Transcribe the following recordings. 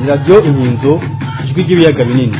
ni radiyo inkinzo ijwi ry'ibiyaga binini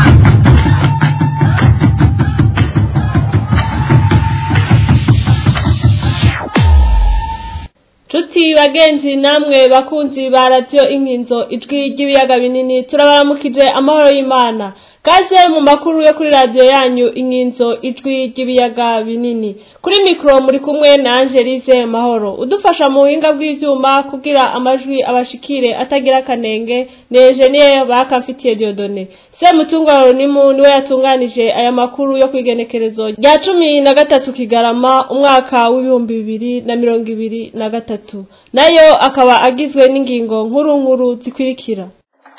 Cuti bagenzi namwe bakunzi ba radiyo inkinzo ijwi ry'ibiyaga binini turabaramukije amahoro y'Imana kaze mu makuru yo kuri radiyo yanyu inkinzo ijwi ry'ibiyaga binini kuri mikoro muri kumwe na Angelize Mahoro udufasha mu buhinga bw'ivyuma kugira amajwi abashikire atagira akanenge ni Engineer bakamfitiye Diodone Semutungwa Ronimu niwe yatunganije aya makuru yo kwigenekerezo rya cumi na gatatu Kigarama umwaka w'ibihumbi bibiri na mirongo ibiri na gatatu nayo akaba agizwe n'ingingo nkuru nkuru zikurikira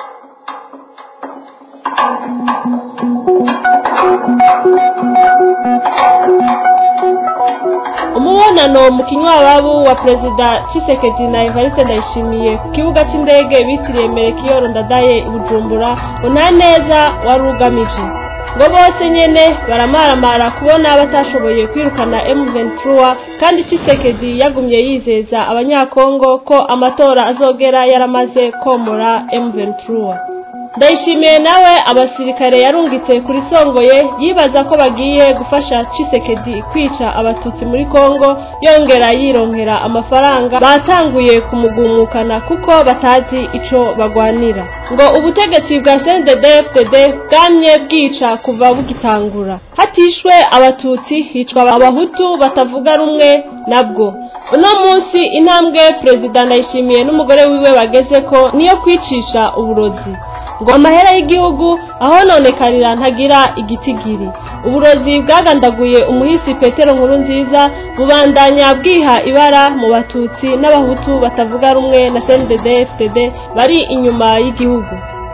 umubonano mu kinywababu wa perezida Tshisekedi na Evariste Ndayishimiye ku kibuga c'indege bitiriye Melchior Ndadaye i Bujumbura ngo nta neza wari ugamije ngo bose nyene baramaramara kubona batashoboye kwirukana M23 kandi Tshisekedi yagumye yizeza abanyakongo ko amatora azogera yaramaze komora M23 ndayishimiye nawe abasirikare yarungitse kuri songoye yibaza ko bagiye gufasha Tshisekedi kwica abatutsi muri Kongo yongera yironkera amafaranga batanguye kumugumukana kuko batazi ico bagwanira ngo ubutegetsi bwa CNDD-FDD bwamye bwica kuva bugitangura hatishwe abatutsi hicwa abahutu batavuga rumwe nabwo uno munsi intambwe perezida ndayishimiye n'umugore wiwe bageze ko niyo kwicisha uburozi ngo amahera y'igihugu ahononekarira ntagira igitigiri uburozi bwagandaguye umuhisi petero nkuru nziza bubandanya bwiha ibara mu batutsi n'abahutu batavuga rumwe na cndd fdd bari inyuma y'igihugu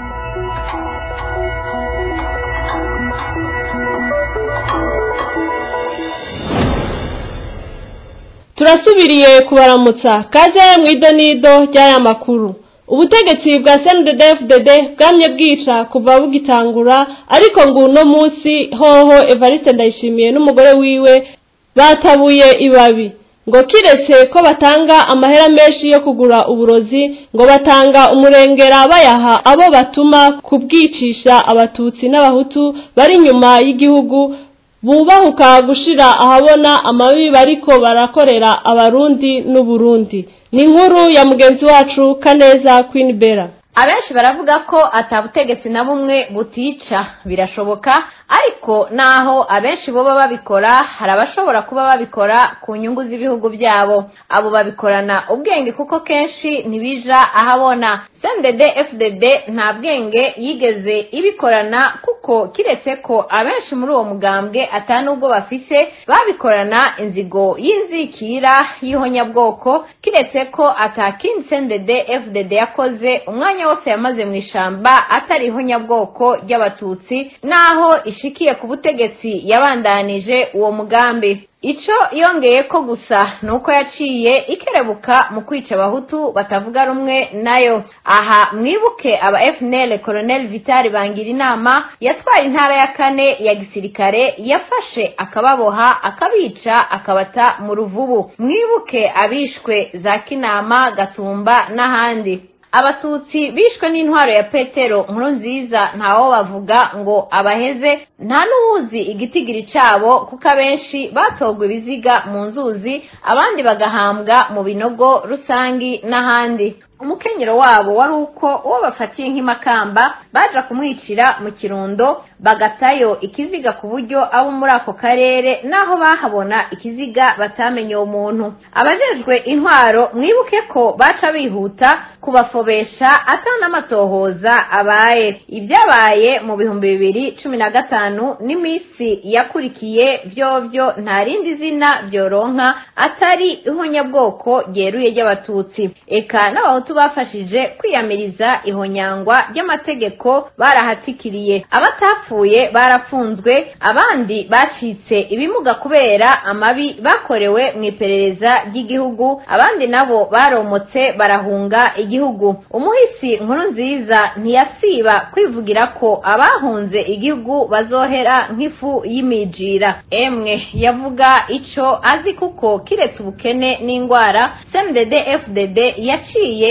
turasubiriye kubaramutsa kaze mu idonido ry'aya makuru ubutegetsi bwa CNDD-FDD bwamye bwica kuva bugitangura ariko ngo uno munsi hoho Evariste Ndayishimiye n'umugore wiwe batabuye ibabi ngo kiretse ko batanga amahera menshi yo kugura uburozi ngo batanga umurengera bayaha abo batuma kubwicisha abatutsi n'abahutu bari inyuma y'igihugu bubahuka gushira ahabona amabi bariko barakorera abarundi n'uburundi ni inkuru ya mugenzi wacu kaneza Queen Bella abenshi baravuga ko atabutegetsi na bumwe butica birashoboka ariko naho abenshi boba babikora hari abashobora kuba babikora ku nyungu z'ibihugu byabo abo babikorana ubwenge kuko kenshi ntibija ahabona CNDD FDD nta bwenge yigeze ibikorana kuko kiretse ko abenshi muri uwo mugambwe atanubwo bafise babikorana inzigo y'inzikira y'ihonyabwoko kiretse ko atakindi CNDD FDD yakoze umwanya wose yamaze mu ishamba atari ihonyabwoko ry'abatutsi naho ishikiye ku butegetsi yabandanije uwo mugambi ico yongeye ko gusa nuko yaciye ikerebuka mu kwica abahutu batavuga rumwe nayo aha mwibuke aba FNL Colonel Vital bangira inama yatwara intara ya kane ya gisirikare yafashe akababoha akabica akabata mu ruvubu mwibuke abishwe za Kinama Gatumba n'ahandi abatutsi bishwe n'intwaro ya petero nkuru nziza ntawo bavuga ngo abaheze nta n'uwuzi igitigiri cyabo kuko abenshi batogwa ibiziga mu nzuzi abandi bagahambwa mu binogo rusangi n'ahandi umukenyero wabo wari uko uwo bafatiye nk'imakamba baja kumwicira mu kirundo bagatayo ikiziga ku buryo abo muri ako karere naho bahabona ikiziga batamenye uwo muntu abajejwe intwaro mwibuke ko baca bihuta kubafobesha atanamatohoza abaye ibyabaye mu bihumbi bibiri cumi na gatanu n'iminsi yakurikiye vyovyo nta rindi zina vyoronka atari ihonyabwoko ryeruye ry'abatutsi eka n'abahutu bafashije kwiyamiriza ihonyangwa ry'amategeko barahatikiriye abatapfuye barafunzwe abandi bacitse ibimuga kubera amabi bakorewe mu iperereza ry'igihugu abandi nabo baromotse barahunga igihugu umuhisi nkuru nziza ntiyasiba kwivugira ko abahunze igihugu bazohera nk'ifu y'imijira emwe yavuga ico azi kuko kiretse ubukene n'indwara CNDD FDD yaciye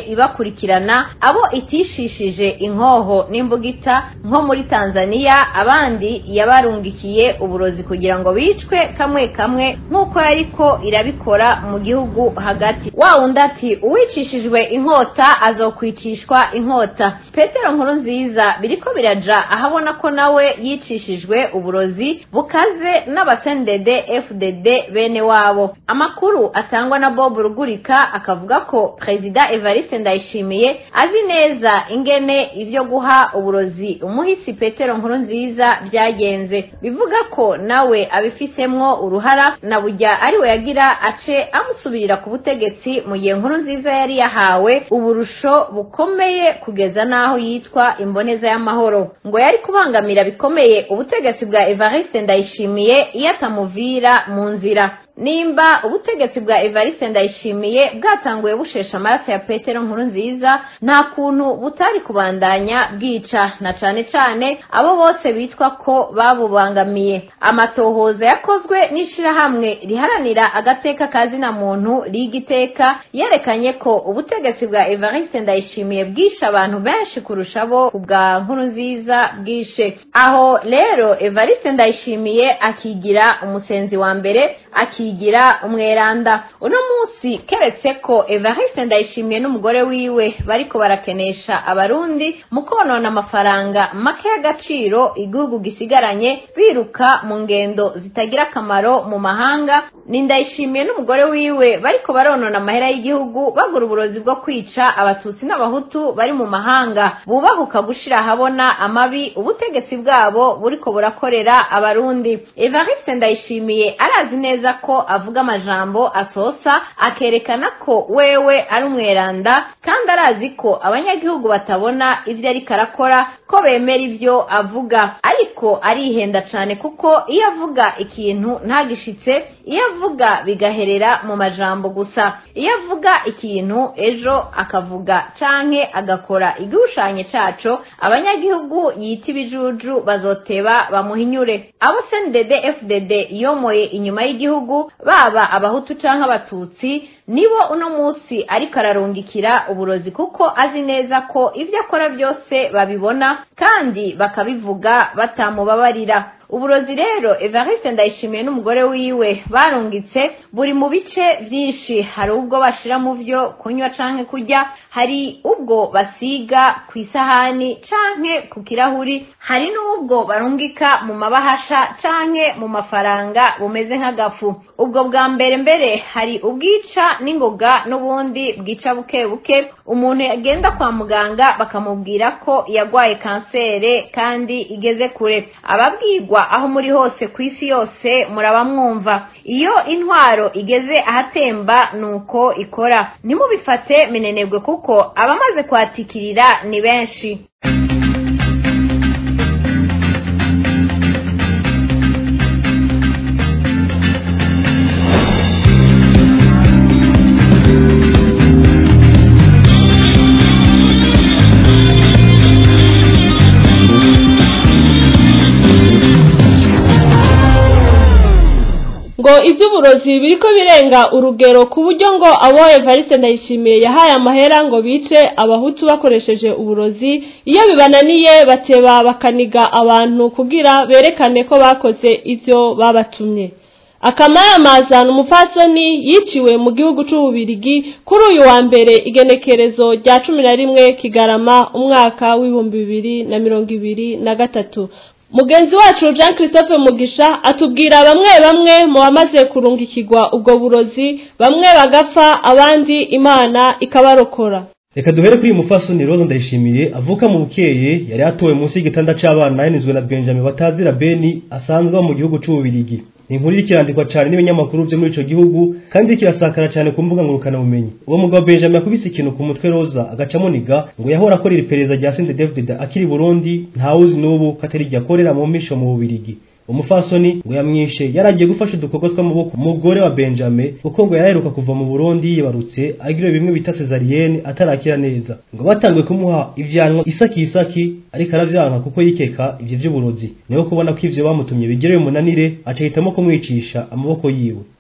ibakurikirana abo itishishije inkoho n'imbugita nko muri tanzania abandi yabarungikiye uburozi kugira ngo bicwe kamwe kamwe nk'uko yariko irabikora mu gihugu hagati wa wundi ati uwicishijwe inkota azokwicishwa inkota petero nkuru nziza biriko biraja ahabona ko nawe yicishijwe uburozi bukaze n'abasendede fdd bene wabo amakuru atangwa na bob rugurika akavuga ko perezida evariste ndayishimiye azi neza ingene ivyo guha uburozi umuhisi petero nkuru nziza byagenze bivuga ko nawe abifisemwo uruhara na burya ariwe yagira ace amusubirira ku butegetsi mu gihe nkuru nziza yari yahawe uburusho bukomeye kugeza n'aho yitwa imboneza y'amahoro ngo yari kubangamira bikomeye ubutegetsi bwa evariste ndayishimiye iyo atamuvira mu nzira nimba ubutegetsi bwa evariste ndayishimiye bwatanguye bushesha amaraso ya petero nkuru nziza nta kuntu butari kubandanya bwica na cane cane abo bose bitwa ko babubangamiye amatohoza yakozwe n'ishirahamwe riharanira agateka kazina muntu rigiteka yerekanye ko ubutegetsi bwa evariste ndayishimiye bwishe abantu benshi kurusha abo bwa nkuru nziza bwishe aho rero evariste ndayishimiye akigira umusenzi wa mbere akigira umweranda uno munsi keretse ko evariste ndayishimiye n'umugore wiwe bariko barakenesha abarundi mu konona amafaranga make y'agaciro igihugu gisigaranye biruka mu ngendo zitagira akamaro mu mahanga ni ndayishimiye n'umugore wiwe bariko baronona amahera y'igihugu bagura uburozi bwo kwica abatutsi n'abahutu bari mu mahanga bubahuka gushira ahabona amabi ubutegetsi bwabo buriko burakorera abarundi evariste ndayishimiye arazi neza ko avuga amajambo asosa akerekana ko wewe ari umweranda kandi arazi ko abanyagihugu batabona ivyo ariko arakora ko bemera ivyo avuga ariko arihenda cane kuko iyo avuga ikintu ntagishitse iyo avuga bigaherera mu majambo gusa iyo avuga ikintu ejo akavuga canke agakora igishushanyo caco abanyagihugu yita ibijuju bazoteba bamuhinyure abo CNDD FDD yomoye inyuma y'igihugu baba abahutu canke abatutsi nibo uno musi ariko ararungikira uburozi kuko azi neza ko ivyo akora byose babibona kandi bakabivuga batamubabarira uburozi rero evariste ndayishimiye n'umugore wiwe barungitse buri mu bice vyinshi hari ubwo bashira mu vyo kunywa canke kurya hari ubwo basiga ku isahani canke ku kirahuri hari n'ubwo barungika mu mabahasha canke mu mafaranga bumeze nk'agafu ubwo bwa mbere mbere hari ubwica n'ingoga n'ubundi bwica buke buke umuntu yagenda kwa muganga bakamubwira ko yagwaye kansere kandi igeze kure ababwirwa aho muri hose ku isi yose muraba mwumva iyo intwaro igeze ahatemba nuko ikora ntimubifate minenebwe kuko abamaze kwatikirira ni benshi ngo ivy'uburozi biriko birenga urugero ku buryo ngo abo Evariste Ndayishimiye yahaye amahera ngo bice abahutu bakoresheje uburozi iyo bibananiye bateba bakaniga abantu kugira berekane ko bakoze ivyo babatumye akamayamazana umupfasoni yiciwe mu gihugu c'ububirigi kuri uyu wa mbere igenekerezo rya cumi na rimwe kigarama umwaka w'ibihumbi bibiri na mirongo ibiri na gatatu mugenzi wacu jean christophe mugisha atubwira bamwe bamwe mu bamaze kurungikirwa ubwo burozi bamwe bagapfa abandi imana ikabarokora reka duhere kuri uyu mufasoni roza ndayishimiye avuka mu bukeye yari atowe munsi y'igitanda c'abana yanizwe na benjamin batazira beni asanzwe mu gihugu c'ububirigi ni inkuru iriko irandikwa cane n'ibinyamakuru vyo muri ico gihugu kandi iriko irasakara cane ku mbuga ngurukana bumenyi uwo mugabo benjamin yakubise ikintu ku mutwe roza agaca amuniga ngo yahora akorera iperereza rya sente david akiri i burundi ntawuzi n'ubu ko atari iryo akorera mu misho mu bubirigi umufasoni ngo yamwishe yaragiye gufasha udukorwa tw'amaboko umugore wa benjamin kuko ngo yaraheruka kuva mu burundi yibarutse agira bimwe bita cesarienne atarakira neza ngo batanguye kumuha ivyanwa isaki isaki ariko aravyanka kuko yikeka ivyo vy'uburozi niho kubona ko ivyo bamutumye bigerewe umunanire acahitamo kumwicisha amaboko yiwe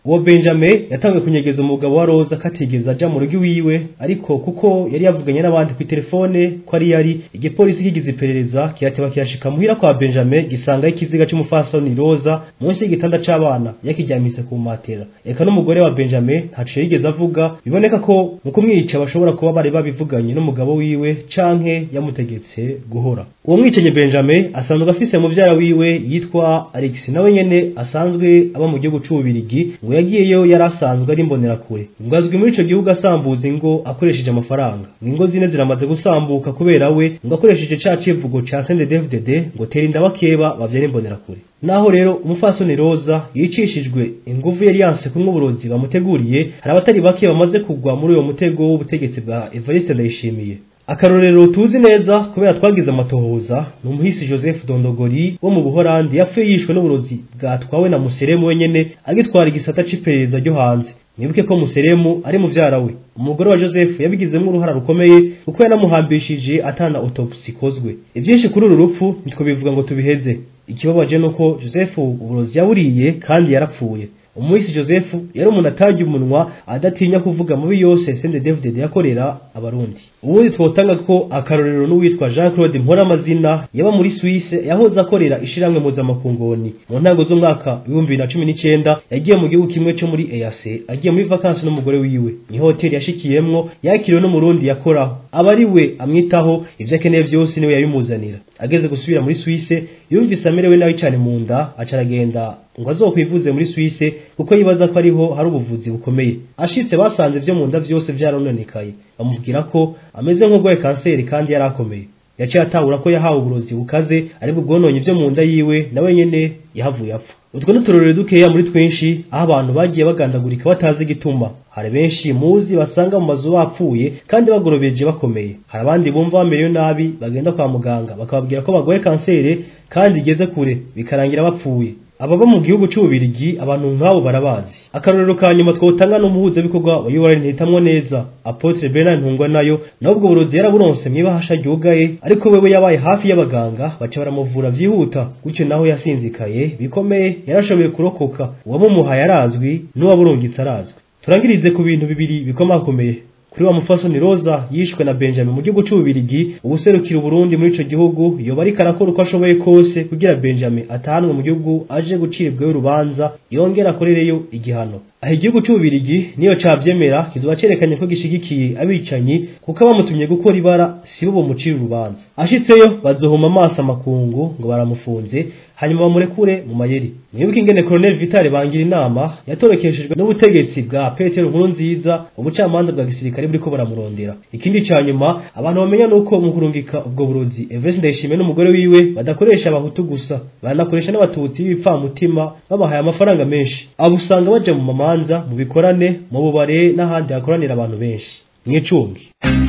uwo benjamin yatangiye kunyegeza umugabo wa roza katigeze aja mu rugo iwiwe ariko kuko yari yavuganye n'abandi ku telefone ko ari yari igipolisi kigize iperereza kirateba kirashika muhira kwa benjamin gisanga ikiziga c'umufasoni roza munsi y'igitanda c'abana yakiryamise ku matera eka n'umugore wa benjamin ntaco yigeze avuga biboneka ko mu kumwica bashobora kuba bari babivuganye n'umugabo wiwe canke yamutegetse guhora uwo mwicanyi benjamin asanzwe afise muvyara wiwe yitwa alex nawe nyene asanzwe aba mu gihugu c'ububirigi ngo yagiyeyo yari asanzwe ari imbonerakure ngo azwi muri ico gihugu asambuza ingo akoresheje amafaranga ngo ingo zine ziramaze gusambuka kubera we ngo akoresheje ca civugo ca CNDD-FDD ngo tera inda bakeba bavyara imbonerakure naho rero umufasoni roza yicishijwe inguvu yari yanse kumwe uburozi bamuteguriye hari abatari bake bamaze kugwa muri uwo mutego w'ubutegetsi bwa Evariste Ndayishimiye akarorero tuzi neza kubera twagize amatohoza ni umuhisi Joseph Dondogori wo mu Buholandi yapfuye yishwe n'uburozi bwatwawe na Museremu wenyene agitwara igisata c'iperereza ryo hanze mwibuke ko Museremu ari muvyara we umugore wa Joseph yabigizemo uruhara rukomeye kuko yanamuhambishije atana autopsy ikozwe ivyinshi kuri uru rupfu nitwo bivuga ngo tubiheze ikibabaje nuko Joseph uburozi yaburiye kandi yarapfuye umuhisi Joseph yari umuntu atajya umunwa adatinya kuvuga mubi yose Sende David yakorera abarundi ubundi twotanga ko akarorero n'uwitwa Jean Claude Mpora amazina yaba muri Suisse yahoze akorera ishiramwe muzamakungoni mu ntango z'umwaka w'ibihumbi na cumi n'icenda yagiye mu gihugu kimwe cyo muri EAC agiye muri vacances n'umugore wiwe ni hoteli yashikiyemwo yakiriwe n'umurundi yakoraho aba ari we amwitaho ivyo akeneye vyose niwe yabimuzanira ageze gusubira muri Suisse yumvise amerewe nabi cane mu nda aca aragenda ngo azokwivuze muri Suisse kuko yibaza ko ariho hari ubuvuzi bukomeye ashitse basanze vyo mu nda vyose vyarononekaye bamubwira ko ameze nk'urwaye kanseri kandi yari akomeye yaciye atahura ko yahawe uburozi bukaze aribwo bwononye vyo mu nda yiwe nawe nyene yahavuye apfa utwo n'uturorero dukeya muri twinshi aho abantu bagiye bagandagurika batazi igituma hari benshi muzi basanga mu mazu bapfuye kandi bagorobeje bakomeye hari abandi bumva bamerewe nabi bagenda kwa muganga bakababwira ko bagoye kanseri kandi igeze kure bikarangira bapfuye ababa mu gihugu c'ububirigi abantu nk'abo barabazi akarorero ka nyuma twotanga n'umuhuzabikorwa wa UR ntitamwo neza Apotre Bernard Ntungwa nayo nubwo burozi yaraburonse mwibahasha ryugaye ariko wewe yabaye hafi y'abaganga baca baramuvura vyihuta gutyo naho yasinzikaye bikomeye yarashoboye kurokoka uwamumuhaye arazwi n'uwaburungitse arazwi turangirize ku bintu bibiri bikomakomeye kuri wa mufasoni Roza yishwe na Benjamin mu gihugu c'ububirigi ubuserukira Burundi muri ico gihugu yoba ariko arakora uko ashoboye kose kugira Benjamin atahanwe mu gihugu aje gucibwayo urubanza yongera akorereyo igihano aho igihugu c'ububirigi niyo cavyemera kizoba cerekanye ko gishigikiye abicanyi kuko abamutumye gukora ibara sibo bomucira urubanza ashitseyo bazohuma amaso amakungu ngo baramufunze hanyuma bamurekure mu mayeri mwibuke ingene Colonel Vital bangira inama yatorokeshejwe n'ubutegetsi bwa Petero Nkurunziza ubucamanza bwa gisirikare buriko baramurondera ikindi ca nyuma abantu bamenya nuko mu kurungika ubwo burozi Everest Ndayishimiye n'umugore wiwe badakoresha abahutu gusa banakoresha n'abatutsi b'ibipfamutima babahaye amafaranga menshi abo usanga baja mu mamanza mu bikorane mu bubare n'ahandi hakoranira abantu benshi mwicungi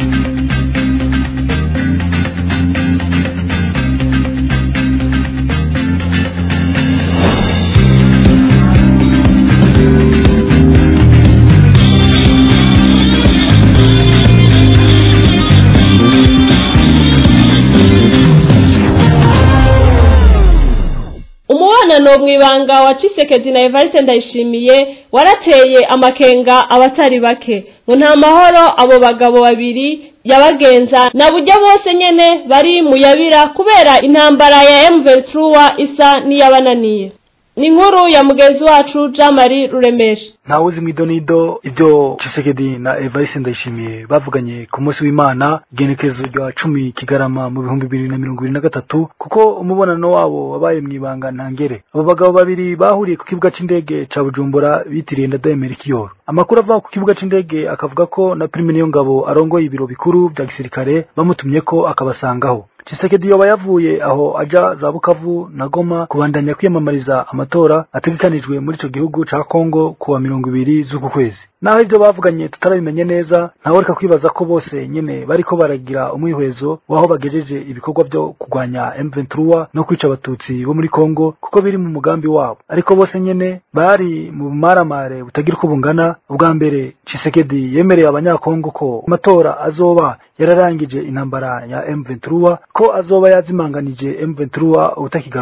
umubonano mw'ibanga wa Cisekedi na Evariste Ndayishimiye warateye amakenga abatari bake ngo nta mahoro abo bagabo babiri yabagenza na buryo bose nyene bari muyabira kubera intambara ya M23 isa niyabananiye ni inkuru ya mugenzi wacu Jean Marie Ruremesha ntawe uzi mwidonido ibyo Chisekedi na Evariste Ndayishimiye bavuganye ku munsi w'Imana igenekerezo rya cumi Kigarama mu bihumbi bibiri na mirongo ibiri na gatatu kuko umubonano wabo wabaye mw'ibanga ntangere abo bagabo babiri bahuriye ku kibuga c'indege ca Bujumbura bitiriye Ndadaye Melchior amakuru ava ku kibuga c'indege akavuga ko na Prime Niyongabo arongoye ibiro bikuru vya gisirikare bamutumye ko akabasangaho Chisekedi yoba yavuye aho aja za Bukavu na Goma kubandanya kwiyamamariza amatora ategekanijwe muri ico gihugu ca Kongo kuwa mirongo ibiri z'uku kwezi naho ivyo bavuganye tutarabimenye neza ntawe reka kwibaza ko bose nyene bariko baragira umwihwezo waho bagejeje ibikorwa vyo kurwanya M23 no kwica abatutsi bo muri Kongo kuko biri mu mugambi wabo ariko bose nyene bari mu bumaramare butagira uko bungana ubwa mbere Chisekedi yemereye abanyakongo ko amatora azoba yararangije intambara ya M23 ko azoba yazimanganije M23 utakigaruka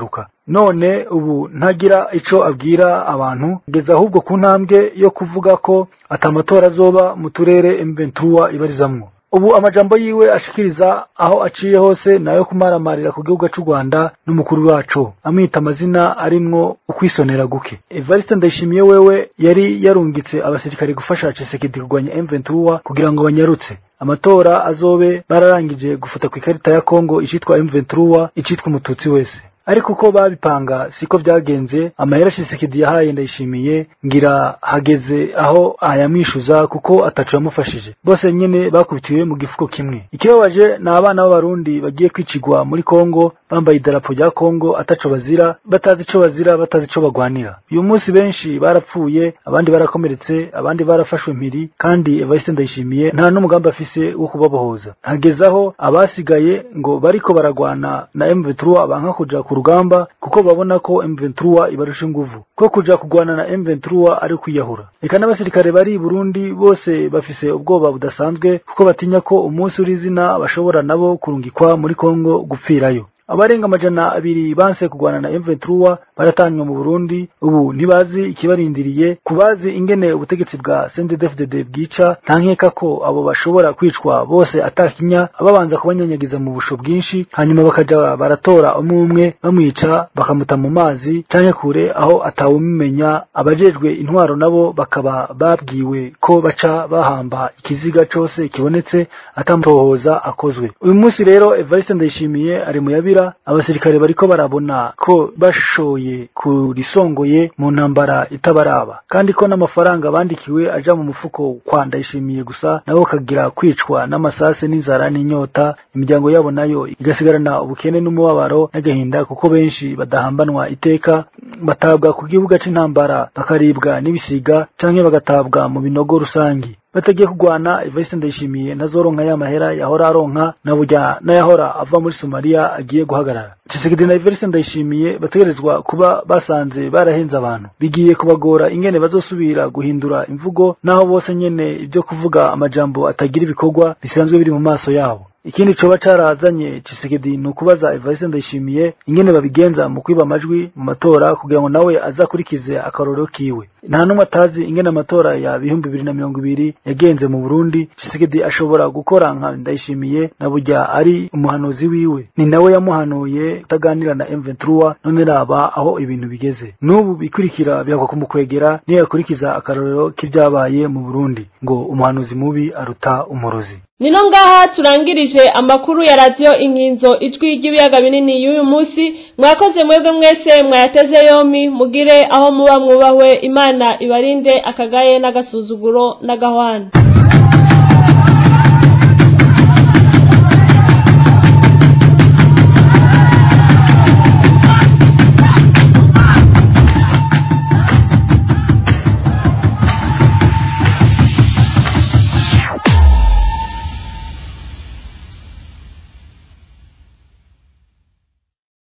none ubu ntagira ico abwira abantu kugeza ahubwo ku ntambwe yo kuvuga ko atamatora azoba mu turere M23 ibarizamwo ubu amajambo yiwe ashikiriza aho aciye hose nayo kumaramarira ku gihugu cy'u Rwanda n'umukuru wacu amwita amazina arimwo ukwisonera guke Evariste Ndayishimiye wewe yari yarungitse abasirikare gufasha Tshisekedi kurwanya M23 kugira ngo banyarutse amatora azobe bararangije gufuta ku ikarita ya Kongo icitwa M23 icitwa umututsi wese ariko uko babipanga siko byagenze amahera Tshisekedi yahaye ndayishimiye ngira hageze aho ayamwishuza kuko atacu yamufashije bose nyene bakubitiwe mu gifuko kimwe ikibabaje ni abana b'abarundi bagiye kwicigwa muri Kongo bambaye idarapo rya Kongo ataco bazira batazi ico bazira batazi ico bagwanira uyu munsi benshi barapfuye abandi barakomeretse abandi barafashwe mpiri kandi Evariste Ndayishimiye nta n'umugambi afise wo kubabohoza hageze aho abasigaye ngo bariko baragwana na M23 banka kuja ku rugamba kuko babona ko M23 ibarusha inguvu ko kuja kugwana na M23 ari kwiyahura reka n'abasirikare bari i Burundi bose bafise ubwoba budasanzwe kuko batinya ko umunsi uri izina bashobora nabo kurungikwa muri Kongo gupfirayo abarenga amajana abiri banse kugwana na M23 baratanywa mu Burundi ubu ntibazi ikibarindiriye kubazi ingene ubutegetsi bwa CNDD-FDD bwica nta nkeka ko abo bashobora kwicwa bose atakinya babanza kubanyanyagiza mu busho bwinshi hanyuma bakaja baratora umwe umwe bamwica bakamuta mu mazi canke kure aho atawumenya abajejwe intwaro nabo bakaba babwiwe ko baca bahamba ikiziga cose kibonetse atamutohoza akozwe uyu munsi rero Evariste Ndayishimiye ari mu yabira abasirikare bariko barabona ko bashoye kurisongoye mu ntambara itabaraba kandi ko n'amafaranga bandikiwe aja mu mufuko kwa ndayishimiye gusa nabo kagira kwicwa n'amasase n'inzara n'inyota imiryango yabo nayo igasigarana ubukene n'umubabaro n'agahinda kuko benshi badahambanwa iteka batabwa ku kibuga c'intambara bakaribwa n'ibisiga canke bagatabwa mu binogo rusangi batagiye kugwana Evariste Ndayishimiye ntazoronka ya mahera yahora aronka na burya n'ayahora ava muri Somalia agiye guhagarara Tshisekedi na Evariste Ndayishimiye bategerezwa kuba basanze barahenze abantu bigiye kubagora ingene bazosubira guhindura imvugo naho bose nyene ibyo kuvuga amajambo atagira ibikorwa bisanzwe biri mu maso yabo ikindi coba carazanye Tshisekedi ni ukubaza Evariste Ndayishimiye ingene babigenza mu kwiba amajwi mu matora kugira ngo nawe azakurikize akarorero kiwe nta n'umwe atazi ingene amatora ya bihumbi bibiri na mirongo ibiri yagenze mu Burundi Tshisekedi ashobora gukora nka Ndayishimiye na burya ari umuhanuzi wiwe ni nawe yamuhanuye kutaganira na M23 none raba aho ibintu bigeze n'ubu bikurikira bihakwa kumukwegera niyo yakurikiza akarorero k'ibyabaye mu Burundi ngo umuhanuzi mubi aruta umurozi nino ngaha turangirije amakuru ya radiyo inkinzo ijwi ry'ibiyaga binini y'uyu munsi mwakoze mwebwe mwese mwayateze yombi mugire aho muba mwubahwe imana ibarinde akagaye n'agasuzuguro n'agahwana